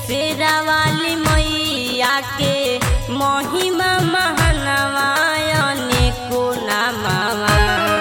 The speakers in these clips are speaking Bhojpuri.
शेरा वाली मैया के महिमा महानवायने को नामावा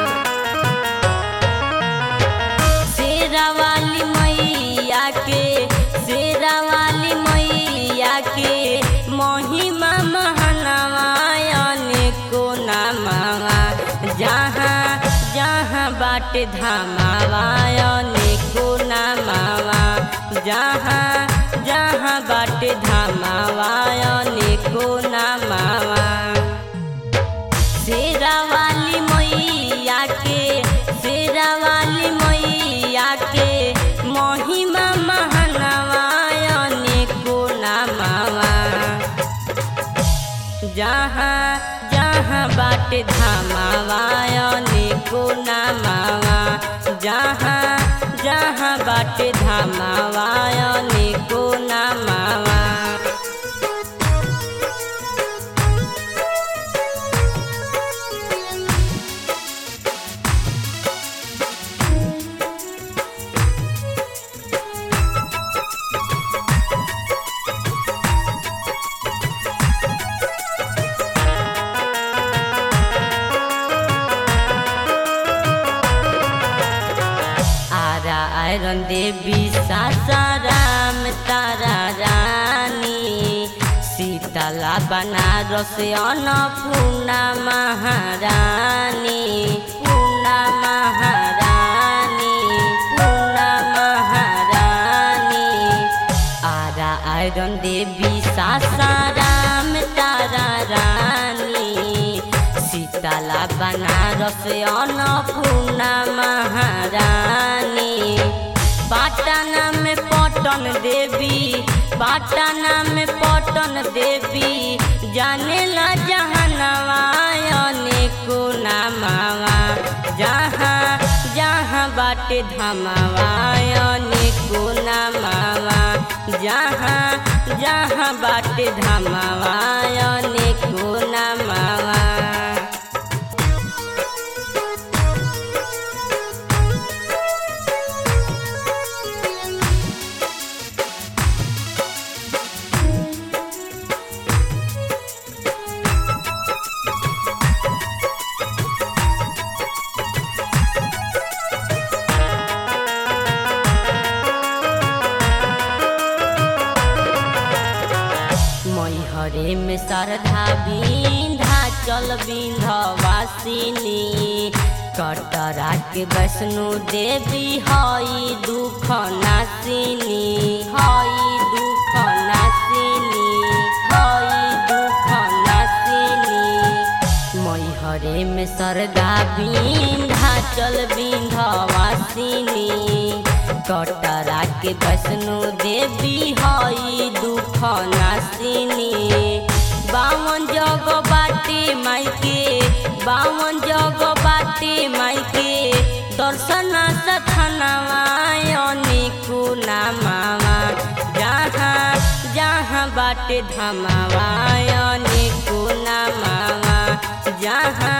शेरा वाली मैया के शेरा वाली मैया के महिमा महानवायने को नामावा जहाँ जहाँ बाटे धामावायने को नामावा जहाँ जहाँ बाटे धामावायने को नामावा शेरा वाली मैया के शेरा वाली मैया के महिमा महानवायने को नामावा जहाँ जहाँ बाटे धामावायने को नामावा जहाँ जहाँ बाटे धामावायने को नामावा आरा आयरन देवी सासाराम तारा रानी सीतला बनारस अन्नपूर्णा महारानी पूर्णा महारानी पूर्णा महारानी आरा आयरन देवी सासाराम तारा रानी सीतला बनारस अन्नपूर्णा महारानी पाटना में पटन देवी पाटना में पटन देवी जाने ला जहनवायने को नामावा जहाँ जहाँ बाटे धमावायने को नामावा जहाँ जहाँ बाटे धमावायने को नामावा मैहरे में श्रद्धा बिंधा चल बिंधवासिनी कटरा के वैष्णो देवी हई दुख नासिनी हई दुख नासिनी हई दुख नासिनी मैहरे में श्रद्धा बिंधा चल बिंधवासिनी कटरा के वैष्णो देवी हई दुख नासिनी बावन जग बाटे माइके बावन जग बाटे माइके दर्शन सथनवायने को नामावा जहाँ जहाँ बाटे धमावायने को नामावा जहाँ